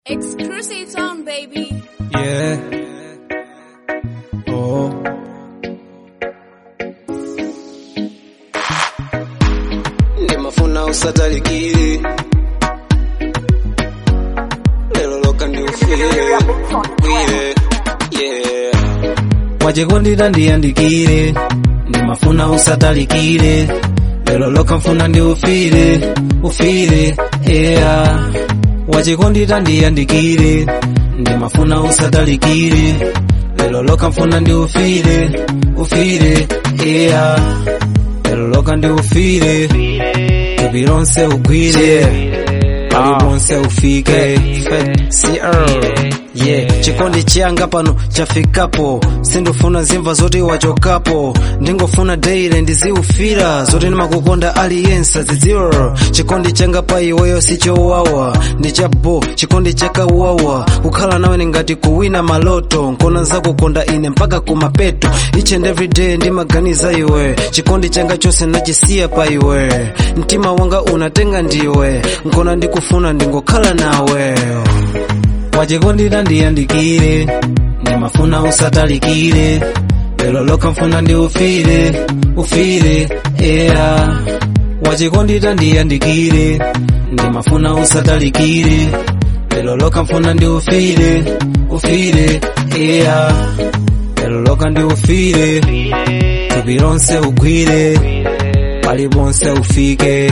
Exclusive zone, baby. Yeah. Oh. ndimafuna usatalikire lero loka ndiufire bwire yeah wachikondita ndiyandikire ndimafuna usatalikire lero loka mfuna ndiufire ufire yeah wachikondita ndiyandikire ndimafuna usatalikire lero loka mfuna ndiufire ufire yeah lero loka ndiufire tupi lonse ugwire pali ponse ufike CR yeah chikondi changa pano chafikapo sindofuna zimva zoti wachokapo ndingofuna daily ndiziufira zoti ndimakukonda aliyense zidziwa chikondi changa pa iweyo sichowawa ndichabo chikondi chakawawa kukhala nawe ningati kuwina maloto nkona zakukonda ine mpaka kumapeto each and every day ndimaganiza iwe chikondi changa chose nachisiya pa iwe mtima wanga unatenga ndiwe nkona ndikufuna ndingokhala nawe wachikondita ndiyandikire ndimafuna usatalikire lero loka mfuna ndiufire ufire yeah wachikondita ndiyandikire ndimafuna usatalikire lero loka mfuna ndiufire ufire yeah lero loka ndiufire tupi lonse ugwire pali ponse ufike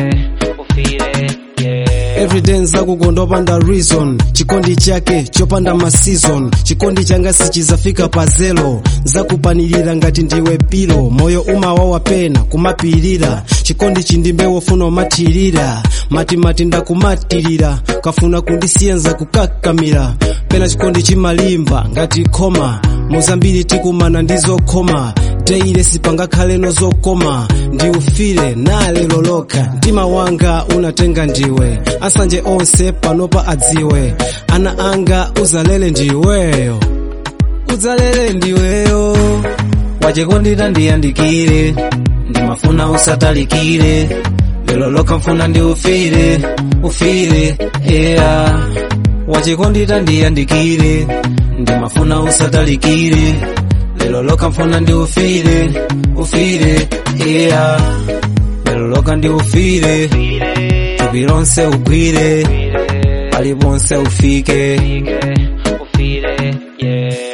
everyday nzakukonda opanda reason chikondi chake chopanda maseason chikondi changa sichizafika pa zelo nzakupanilira ngati ndiwe pilo moyo umawawa pena kumapilira chikondi chindimbe wofuna umathirira matimati ndakumatirira kafuna kundisiya nzakukakamira pena chikondi chimalimba ngati khoma muzambiri tikumana ndizokhoma deile sipangakhaleno zokoma ndiufire nalelo lokha mtima wanga unatenga ndiwe asanje onse panopa adziwe ana anga uzalele ndiweyo uzalele ndiweyo wachikondita ndiyandikire ndimafuna usatalikire lero lokha mfuna ndiufire ufire yeah wachikondita ndiyandikire ndimafuna usatalikire lero loka mfuna ndiufire ufire yeah lero loka ndiufire tupi lonse ugwire pali ponse ufike ufire yeah